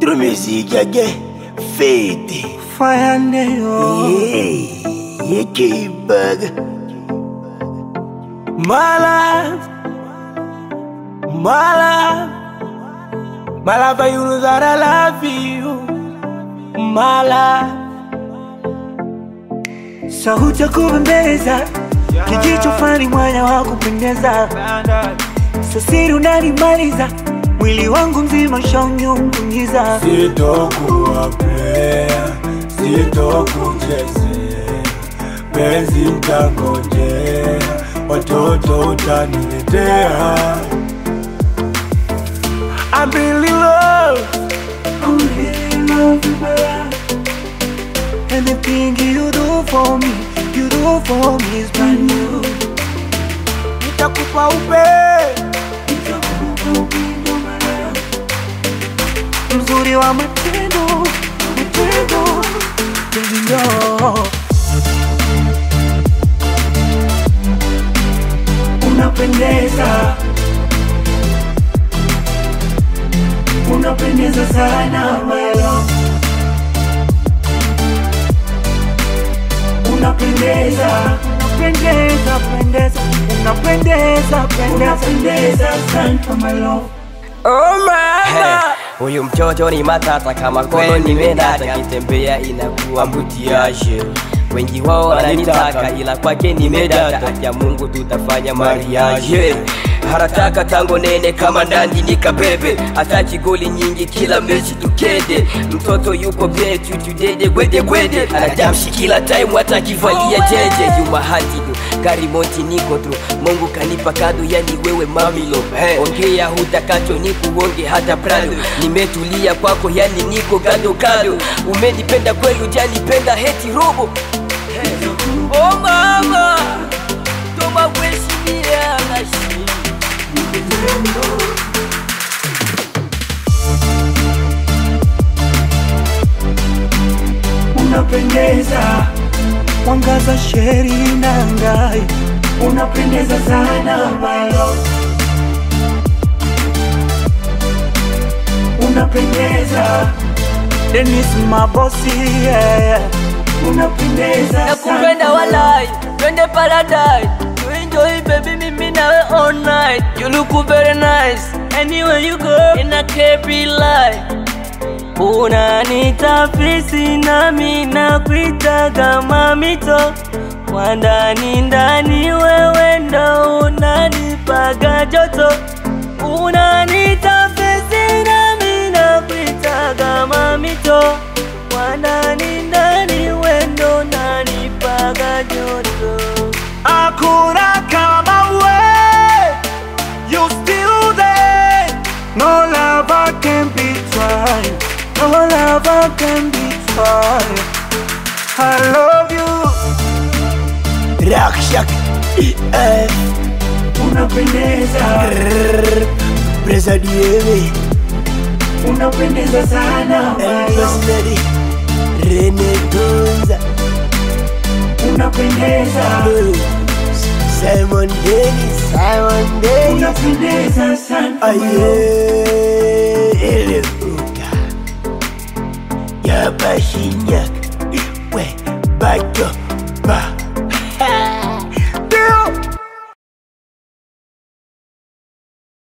True music again. Fade. Fire neo Hey, you keep bug. My life My life My life you know that I love you My life Sauti ya kubembeza Kijicho fani mwanya wa kupendeza Sasiri unanimaliza Mwili wangu mzima shaunyungunyiza Sitokuwa player, sitokuchezea, penzi mtangojea, watoto utaniletea. I'm really love I'm really love you my life Anything you do for me You do for me is brand new Nitakupa upe Nitakupa upendo my love Mzuri wa matendo Matendo Baby no Unapendeza Unapendeza sana my love Unapendeza Unapendeza pendeza Unapendeza pendeza Unapendeza sana my love Oh mama Huyu mtoto ni matata kama kono nimedata, kitembea inakuwa mbutiaje. Wengi wao wananitaka ila kwake nimedata, ya Mungu tutafanya mariage. Harataka tango nene kama ndandi nikabebe, ataki goli nyingi kila mechi tukende. Mtoto yuko byetu tudede gwede gwede, anajamshi kila time atakivalia jeje. Yuma hatidu gari monti niko tu, Mungu kanipa kado, yani wewe mamilo. Hey, ongea hutakacho nikuonge hata prado, nimetulia kwako, yani niko gado gado. Umenipenda kweli, ujanipenda heti robo. Hey. Oh mama, toma kuheshimia mashi Unapendeza Mwangaza sheri na ngai Unapendeza sana my love Unapendeza Dennis mabosi yeah. Unapendeza nakupenda walai twende paradise to enjoy baby mimi nawe all night you look very nice anywhere you go in a kepi life unanita fisi nami nakuitaga mamito kwa ndani ndani wewe ndo unanipaga joto unanita fisi nami nakuitaga mamito kwa ndani ndani wendo nanipaga joto Hakuna kama we You still there No lover can be tried No lover can be tried I love you Rakshak. Eh, Unapendeza Presa dieve. Unapendeza sana my love. Personally. Rene Tonza. Unapendeza Simon Dennis. Simon Dennis. Unapendeza sana my love. Aye. Ele uka. Yapashinya.